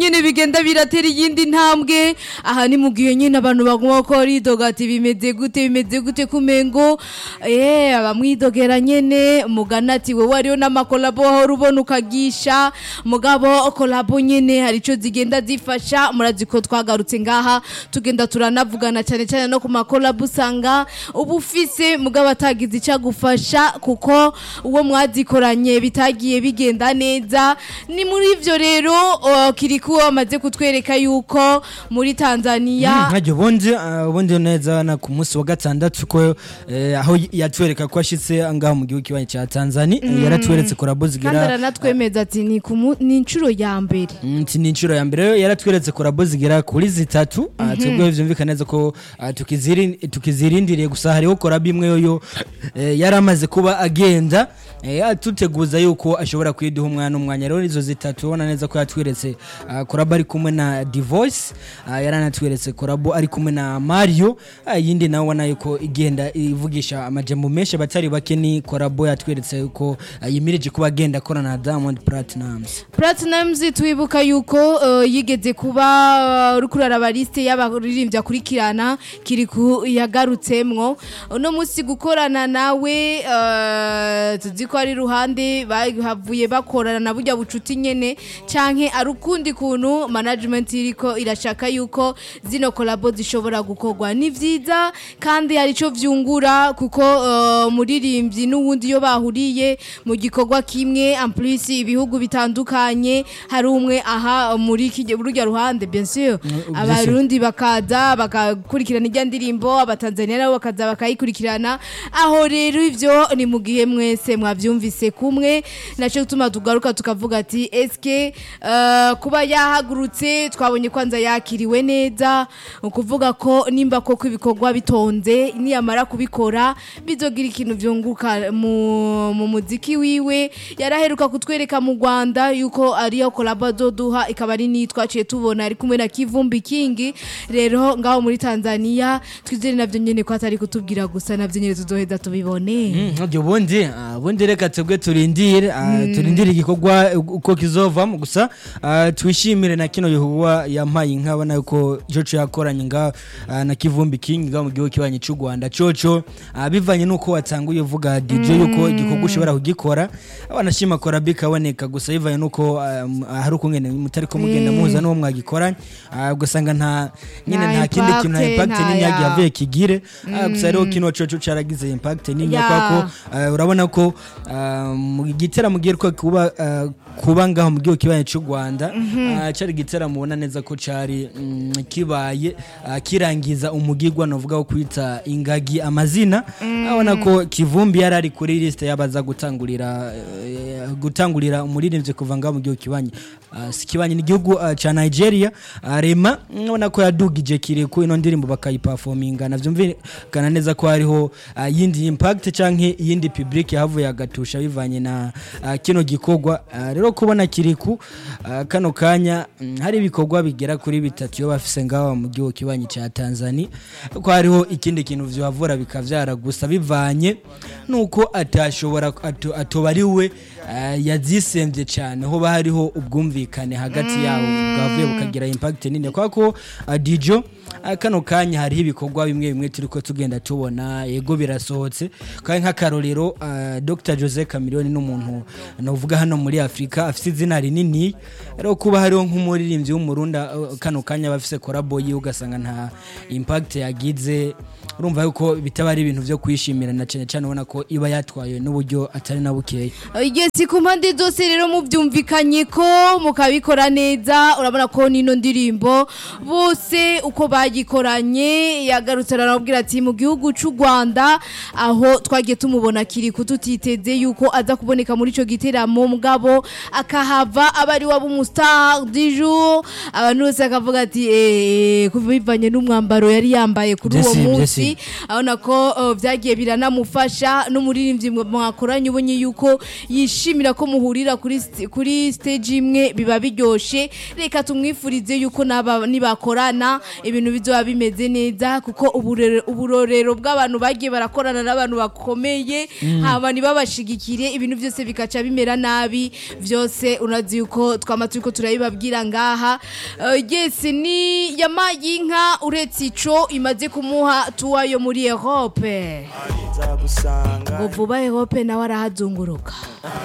nyene bigenda biratera iyindi ntambwe aha ni mu gihe nyene abantu baguma ko ridoga ati bimeze gute bimeze gute kumengo eh abamwidogera nyene mugana ati wewe ariyo n'amakolabo aho ubona ukagisha mugabo kolabo nyene hari ico zigenda zifasha murazi ko twagarutse ngaha tugenda turanavugana cyane cyane no ku makolabo usanga uba ufise mugabo atagize icyo agufasha kuko uwo mwazikoranye bitagiye bigenda neza ni muri ivyo rero uh, kiriku amaze kutwereka yuko muri Tanzania nkajya ubundi ah, ubundi neza na ku munsi wa gatandatu ko eh, aho yatwereka ko ashitse ngaho mu gihugu kibanyi cya Tanzania eh, yaratweretse korabo kandi zigera aranatwemeza ati ni ku mu- ni inshuro ya mbere Mm, ati ni inshuro ya mbere yaratweretse korabo zigera kuri zitatu Ah, twebwe vyumvikana neza ko ah, tukiziri- tukizirindiriye gusa hariho korabo imwe yoyo eh, yari amaze kuba agenda eh, atuteguza yuko ashobora kwiduha umwana umwanya rero izo zitatu ubona neza ko yatweretse ah, korabo ari kumwe na divoice ah, yaranatweretse korabo ari kumwe na mario ah, iyindi nawe ubona yuko igenda ivugisha amajambo menshi abatari bake ni korabo yatweretse yuko ah, yimirije kuba agenda akorana na diamond platinums Platinumz twibuka yuko uh, yigeze kuba uh, uri kuraraba liste y'abaririmbyi akurikirana kiriku yagarutsemwo uno munsi gukorana nawe uh, tuzi ko ari ruhande bahavuye bakorana na burya bucuti nyene canke ari ukundi kuntu management iriko irashaka yuko zino kolabo zishobora gukorwa ni vyiza kandi hari ico vyungura kuko uh, muririmbyi n'uwundi iyo bahuriye mu gikorwa kimwe en plus ibihugu bitandukanye hari umwe aha muri kije burya ruhande bien sûr abarundi bakaza bakakurikirana ijya ndirimbo abatanzania nabo bakaza bakayikurikirana aho rero ivyo ni mu gihe mwese mwavyumvise kumwe naco gutuma tugaruka tukavuga ati eske uh, kuba yahagurutse twabonye kwanza yakiriwe neza ukuvuga ko nimba koko ibikorwa bitonze niyamara kubikora bizogira ikintu vyunguka mu, mu muziki wiwe yaraheruka kutwereka mu Rwanda yuko ariyo kolabo azoduha ikaba ari nitwaciye tubona ari kumwe na Kivumbi King rero ngaho muri Tanzania twizere navyo nyene ko atari kutubwira gusa navyo nyene tuzoheza tubibone ntabyo ubundi ah, ubundi reka twebwe turindire ah, turindire igikorwa uko kizovamo gusa ah, twishimire na kino gikorwa yampaye inka abona yuko coco yakoranye nga ah, na kivumbi king nga mu gihugu kibanyi cy'u rwanda coco ah, bivanye n'uko watanguye uvuga dj yuko igikorwa ushobora kugikora abanashima korabi kaboneka gusa bivanye n'uko ah, m- ah, hari ukungene mutari ko mugenda muhuza n'uwo mwagikoranye ah, ugasanga nta nyine Nta nta kindi kintu nta impact, impact nta nini ya- yagiye avuye kigire Ah, gusa rero kino coco caragize impact nini Ya. kwa ko Uh, urabona ko uh, mu giteramo giheruka kuba uh, kuba ngaho mu gihugu kibaye cy'u Rwanda uh, cari igiteramo ubona neza ko cari mm, kibaye uh, kirangiza umugigwa novuga wo kwita ingagi amazina abona ko kivumbi yari ari kuri liste yabaza gutangurira uh, gutangurira umuririmbyi kuva ngaho mu gihugu kibanye uh, si kibanye ni igihugu uh, ca Nigeria uh, Rema ubona ko yadugije kiriku ino ndirimbo bakayiperforminga navyumvikana neza ko hariho uh, yindi impact canke yindi public yahavuye agatusha bivanye na uh, kino gikorwa uh, rero kubona kiriku uh, kano kanya mm, hari ibikorwa bigera kuri bitatu yo bafise ngaho mu gihugu kibanyi ca Tanzania ko hariho ikindi kintu vyavura bikavyara gusa bivanye nuko atashobora atu- atoba ari we uh, yazisembye cyane hoba hariho ubwumvikane hagati yabo bwavuye bukagira impact nini kwa ko uh, Dijo uh, kano kanya hariho ibikorwa bimwe bimwe turiko tugenda tubona yego birasohotse kandi nk'akarorero uh, Dr Jose Chameleone n'umuntu novuga hano muri Afrika afite izina rinini rero kuba hariho nk'umuririmbyi w'umurunda uh, kano kanya bafise collabo yiwe ugasanga nta impact yagize urumva yuko bitaba ari ibintu vyo kwishimira na cyane cyane ubona ko iba yatwaye n'uburyo atari na bukeya igezi ku mpande zose rero mubyumvikanye ko mukabikora neza urabona ko nino ndirimbo bose uko bagikoranye yagarutse arababwira ati mu gihugu cy'u Rwanda aho twagiye tumubona kiri kututiteze yuko aza kuboneka muri ico giteramo mugabo akahava aba ari wabo umustar du jour abantu bose akavuga ati eh kubivanye n'umwambaro yari yambaye kuri uwo Vyesi, munsi vyesi. abona ko uh, byagiye biranamufasha n'umuririmbyi mwa- mwakoranye ubonye yuko yishimira ko muhurira kuri st- kuri stage imwe biba biryoshe reka tumwifurize yuko naba nibakorana ibintu bizoba bimeze neza kuko uburere- uburorero bw'abantu bagiye barakorana n'abantu bakomeye haba ntibabashigikire ibintu byose bikaca bimera nabi byose unazi yuko twama turiko turabibabwira ngaha Eh, yes ni yamaye inka uretse ico imaze kumuha tuwa yo muri Europe nzagusanga ngo vuba Europe nawe arahazunguruka